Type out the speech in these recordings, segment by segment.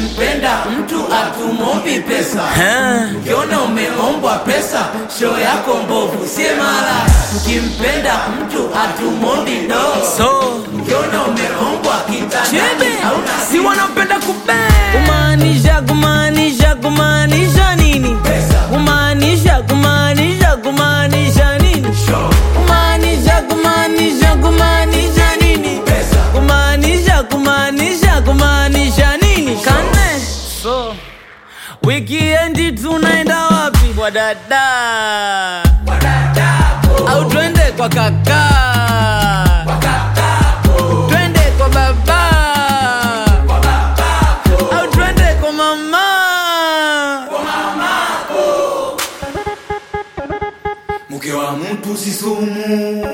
Tukimpenda mtu atumombi pesa, ukiona umeombwa pesa, show yako mbovu, sie mara. Tukimpenda mtu atumombi do, so ukiona umeombwa kitandani chebe hauna si wanapenda kube kumaanisha kumaanisha kumaanisha nini pesa, kumaanisha kumaanisha kumaanisha nini show kumaanisha kumaanisha kumaanisha nini pesa, kumaanisha kumaanisha kumaanisha nini kane so wikiendi tunaenda wapi kwa dada au twende kwa kaka twende kwa baba au twende kwa mama mke wa mtu si sumu,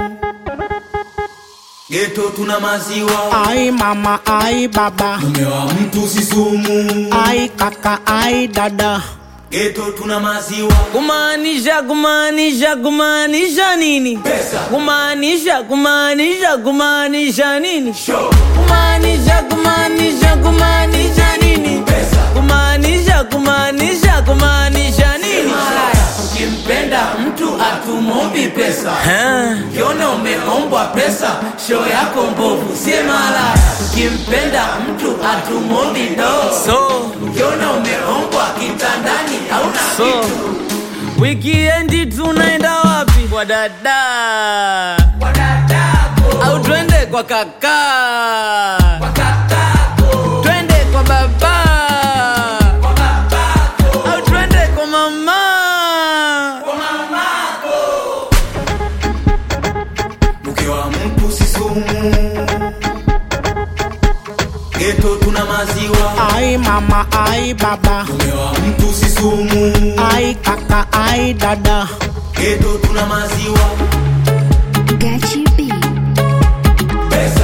geto tuna maziwa. Ai mama, ai baba, Mume wa mtu si sumu, ai kaka, ai dada. geto tuna maziwa. kumaanisha kumaanisha kumaanisha nini Pesa. kumaanisha kumaanisha kumaanisha nini Show kumaanisha kumaanisha kumaanisha nini pesa, kumaanisha kumaanisha kumaanisha nini ukimpenda mtu atumombi pesa, ukiona umeombwa pesa, show yako mbovu, sie mara. Ukimpenda mtu atumombi do, so ukiona umeombwa kitandani hauna so kitu. wikiendi tunaenda wapi kwa dada au twende kwa kaka twende kwa baba au twende kwa mama Mke wa mtu si sumu, geto tuna maziwa. Ai mama, ai baba, Mume wa mtu si sumu, ai kaka, ai dada. geto tuna maziwa. Gachi B. Pesa